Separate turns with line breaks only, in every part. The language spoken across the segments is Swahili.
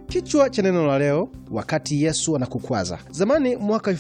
Kichwa cha neno la leo, wakati Yesu anakukwaza. Zamani mwaka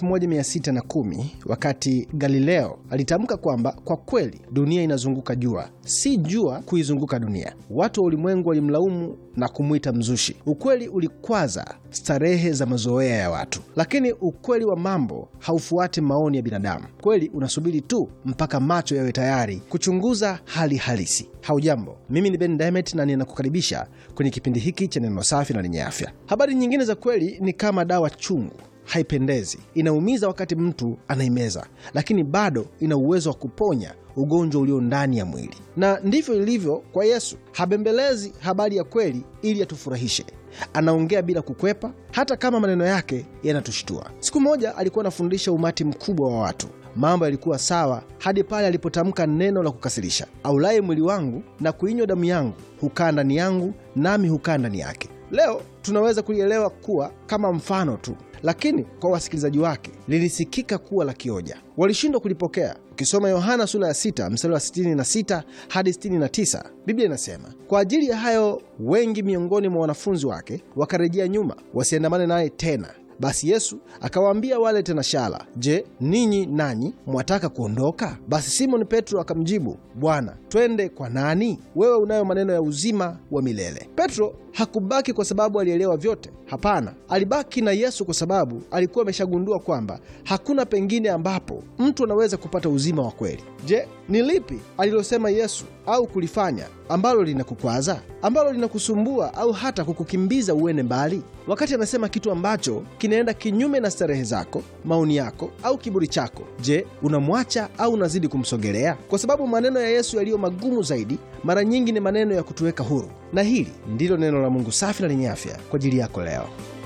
1610 wakati Galileo alitamka kwamba kwa kweli dunia inazunguka jua, si jua kuizunguka dunia, watu wa ulimwengu walimlaumu na kumwita mzushi. Ukweli ulikwaza starehe za mazoea ya watu, lakini ukweli wa mambo haufuati maoni ya binadamu. Kweli unasubiri tu mpaka macho yawe tayari kuchunguza hali halisi. Haujambo, mimi ni Ben Diamond na ninakukaribisha kwenye kipindi hiki cha neno safi na lenye afya. Habari nyingine za kweli ni kama dawa chungu, haipendezi, inaumiza wakati mtu anaimeza, lakini bado ina uwezo wa kuponya ugonjwa ulio ndani ya mwili. Na ndivyo ilivyo kwa Yesu. Habembelezi habari ya kweli ili atufurahishe. Anaongea bila kukwepa, hata kama maneno yake yanatushtua. Siku moja alikuwa anafundisha umati mkubwa wa watu. Mambo yalikuwa sawa hadi pale alipotamka neno la kukasirisha: aulaye mwili wangu na kuinywa damu yangu hukaa ndani yangu, nami hukaa ndani yake. Leo tunaweza kulielewa kuwa kama mfano tu, lakini kwa wasikilizaji wake lilisikika kuwa la kioja. Walishindwa kulipokea. Ukisoma Yohana sura ya 6 mstari wa 66 hadi 69, Biblia inasema kwa ajili ya hayo wengi miongoni mwa wanafunzi wake wakarejea nyuma, wasiandamane naye tena. Basi Yesu akawaambia wale tenashara, Je, ninyi nanyi mwataka kuondoka? Basi Simoni Petro akamjibu, Bwana, twende kwa nani? Wewe unayo maneno ya uzima wa milele. Petro hakubaki kwa sababu alielewa vyote. Hapana, alibaki na Yesu kwa sababu alikuwa ameshagundua kwamba hakuna pengine ambapo mtu anaweza kupata uzima wa kweli. Je, ni lipi alilosema Yesu au kulifanya ambalo linakukwaza, ambalo linakusumbua au hata kukukimbiza uende mbali? Wakati anasema kitu ambacho kinaenda kinyume na starehe zako, maoni yako au kiburi chako, je, unamwacha au unazidi kumsogelea? Kwa sababu maneno ya Yesu yaliyo magumu zaidi mara nyingi ni maneno ya kutuweka huru. Na hili ndilo neno la Mungu safi na lenye afya kwa ajili yako leo.